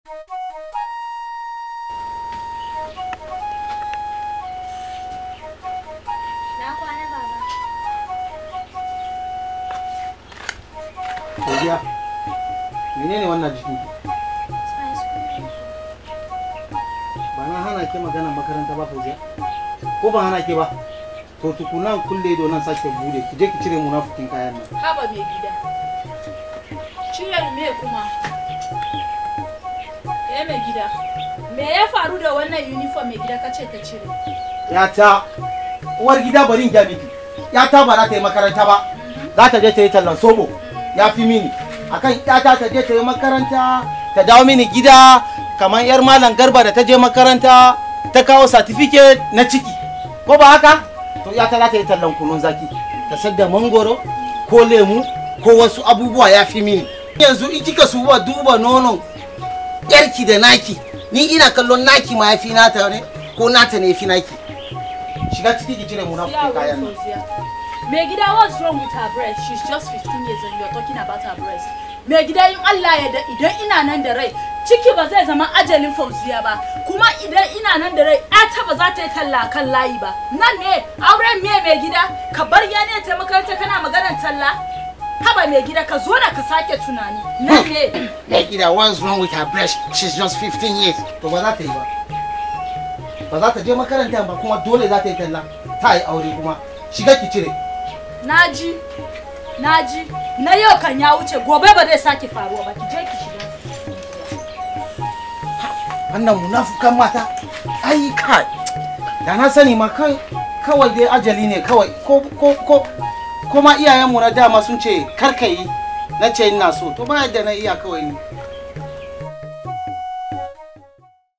Na kwana baba. Godiya. Menene wannan jikin ki? Spice cream. Ba na hana ke magana makaranta ba Fauziya? Ko ban hana ke ba? To tukuna kulle ido nan sake bude ki je ki cire munafukin kayan nan. haba mai gida cire me kuma eh mai gida me ya faru da wannan uniform mai gida kace ka cire Ya ta uwar gida bari in gya miki. Ya ta ba za ta yi makaranta ba. Za ta je ta yi tallan sobo. Ya fi mini. Akan ƴata ta je ta yi makaranta ta dawo mini gida kamar yar malam garba da ta je makaranta ta kawo certificate na ciki. Ko ba haka? To ƴata za ta yi tallan kunun zaki. Ta sadda mangoro ko lemu ko wasu abubuwa ya fi mini. Yanzu in kika suba duba nonon yarki da naki ni ina kallon naki ma ya fi nata ne ko nata ne ya fi naki. shiga ciki ki cire munafukin kayan nan. mai gida what's wrong with her breast she's just 15 years and you're talking about her breast mai gida in Allah ya da idan ina nan da rai ciki ba zai zama ajalin fauziya ba kuma idan ina nan da rai ta ba za ta yi talla kan layi ba nan ne auren me mai gida ka bar ya ne ta makaranta kana maganar talla haba mai gida ka zo da ka sake tunani nan ne Like it, what's wrong with her breast? She's just 15 years. To ba za ta yi ba. Ba za ta je makaranta ba kuma dole za ta yi talla. Ta yi aure kuma. Shiga ki cire. naji naji na yau kan ya wuce gobe ba zai sake faruwa ba ki je ki shiga Wannan munafukan mata. Ai kai. Da na sani ma kai kawai dai ajali ne kawai ko ko ko kuma iyayenmu na dama sun ce kar ka yi na ce ina so to ba yadda na iya kawai ni